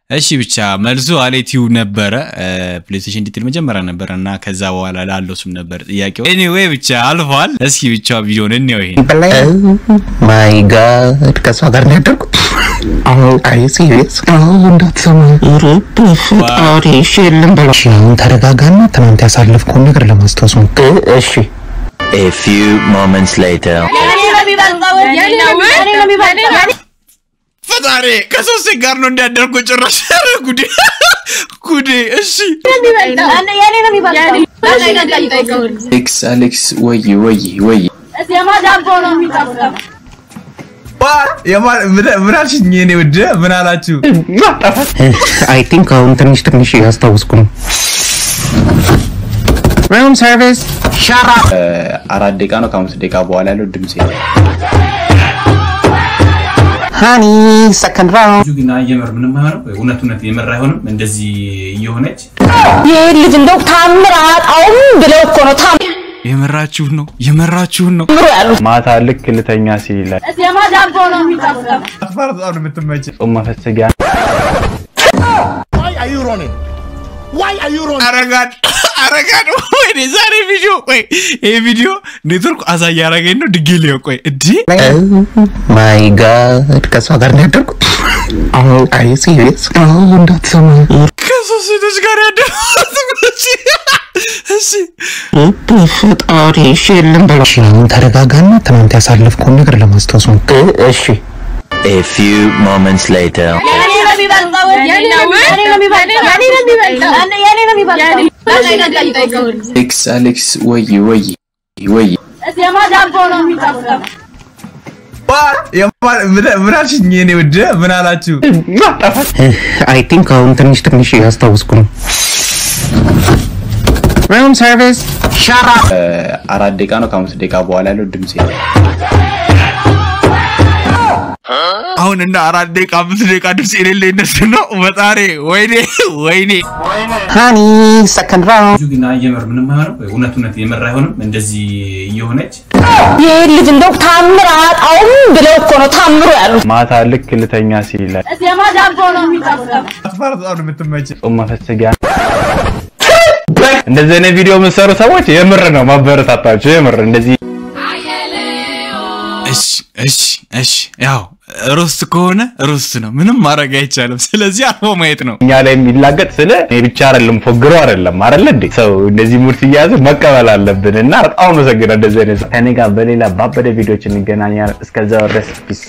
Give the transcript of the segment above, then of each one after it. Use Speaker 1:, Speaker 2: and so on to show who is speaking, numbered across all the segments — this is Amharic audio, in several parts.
Speaker 1: እሺ ብቻ መልሱ አሌቲው ነበረ። ፕሌይስቴሽን ዲቴል መጀመሪያ ነበረ እና ከዛ በኋላ ላለው ስም ነበር ጥያቄው። ኤኒዌይ ብቻ አልፏል። እስኪ ብቻ ቪዲዮን እንየው ይሄን
Speaker 2: ማይ ጋድ ከእሷ ጋር ነው ያደርኩት። አይ ሲሪየስ እንዳትሰማ ፈጣሪ እሺ የለም በለው። እሺ አሁን ተረጋጋና ትናንት ያሳለፍከውን ነገር ለማስታወስ ሞክር። እሺ
Speaker 3: A few moments later.
Speaker 1: ፈጣሪ ከሶስት ሴት ጋር ነው እንዲያደርጉ ጭራሽ ኧረ ጉዴ ጉዴ። እሺ
Speaker 4: አሌክስ አሌክስ ወይ ወይ ወይ
Speaker 1: ምን አልሽኝ? የኔ ውድ ምን አላችሁ?
Speaker 2: አይ ቲንክ አሁን ትንሽ ትንሽ እያስታወስኩ ነው። ሩም ሰርቪስ ሻራ
Speaker 4: አራት ደቂቃ ነው ከአምስት ደቂቃ በኋላ ያለው ድምጽ
Speaker 2: ሃኒ ሰከንድ ራውንድ
Speaker 1: ብዙ ግን የምር ምንም አይሆንም። እውነት እውነት የምር አይሆንም። እንደዚህ እየሆነች
Speaker 5: ይህ ልጅ እንደው ታምር አጣውም ብለው እኮ ነው ታምሮ
Speaker 1: የመራችሁን ነው የመራችሁን ነው።
Speaker 5: ያሉት።
Speaker 6: ማታ ልክ ልተኛ ሲል ይላል
Speaker 1: በጣም ነው የምትመች
Speaker 6: ጾም መፈሰጊያ
Speaker 1: አረጋድ አረጋድ ወይኔ ዛሬ ቪዲዮ ቆይ ይሄ ቪዲዮ ኔትወርክ አዛ እያረገኝ ነው። ድጌ ሊዮ ቆይ እዲ
Speaker 2: ማይ ጋድ ከእሷ ጋር ነው ያደርኩት። አይ ሲሪየስ እንዳትሰማ
Speaker 1: ከሶስት ሴቶች ጋር ያደረኩት እሺ
Speaker 2: ፈጣሪ እሺ የለም በለው። እሺ አሁን ተረጋጋና ትናንት ያሳለፍከውን ነገር ለማስታወስ ሞክር። እሺ
Speaker 3: A few moments later.
Speaker 4: አሌክስ አሌክስ ወይ ወይ ወይ
Speaker 1: ምን አልሽኝ? የኔ ውድ ምን አላችሁ?
Speaker 2: አይ ቲንክ አሁን ትንሽ ትንሽ እያስታወስኩ ነው። ሩም ሰርቪስ ሻራ
Speaker 4: አራት ደቂቃ ነው ከአምስት ደቂቃ በኋላ ያለው ድምጽ
Speaker 1: አሁን እና አራት ደቂቃ አምስት ደቂቃ ድምፅ የሌለ እነሱ ነው። ፈጣሪ ወይኔ ወይኔ
Speaker 2: ሃኒ ሰከንድ ራውንድ
Speaker 1: ብዙ ግን የምር ምንም አይሆንም። እውነት እውነት የምር አይሆንም። እንደዚህ እየሆነች
Speaker 5: ይህ ልጅ እንደው ታምር አጣውም ብለው እኮ ነው ታምሮ ያሉት።
Speaker 6: ማታ ልክ ልተኛ ሲል ይላል
Speaker 1: በጣም ነው የምትመች
Speaker 6: ጾም መፈሰጊያ እንደዚህ አይነት ቪዲዮ የምትሰሩ ሰዎች የምር ነው ማበረታታችሁ። የምር እንደዚህ
Speaker 1: እሺ እሺ እሺ ያው ሮስት ከሆነ ሮስት ነው፣ ምንም ማድረግ አይቻልም። ስለዚህ አርፎ ማየት ነው።
Speaker 6: እኛ ላይ የሚላገጥ ስለ እኔ ብቻ አይደለም ፎግሮ አይደለም አይደለ እንዴ ሰው እንደዚህ ሙድ ሲያዝ መቀበል አለብን እና በጣም አመሰግናለሁ። እንደዚህ አይነት ሰው ከኔ ጋር በሌላ ባበደ ቪዲዮዎች እንገናኛለን። እስከዛው ድረስ ፒስ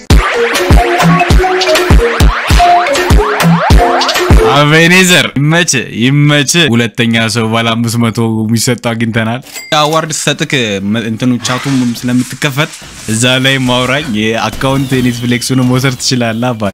Speaker 1: አቬኔዘር ይመች ይመች። ሁለተኛ ሰው ባለ አምስት መቶ የሚሰጠው አግኝተናል። አዋርድ ሰጥክ እንትኑ ቻቱም ስለምትከፈት እዛ ላይ ማውራኝ የአካውንት ኔትፍሊክሱን መውሰድ ትችላለህ አባ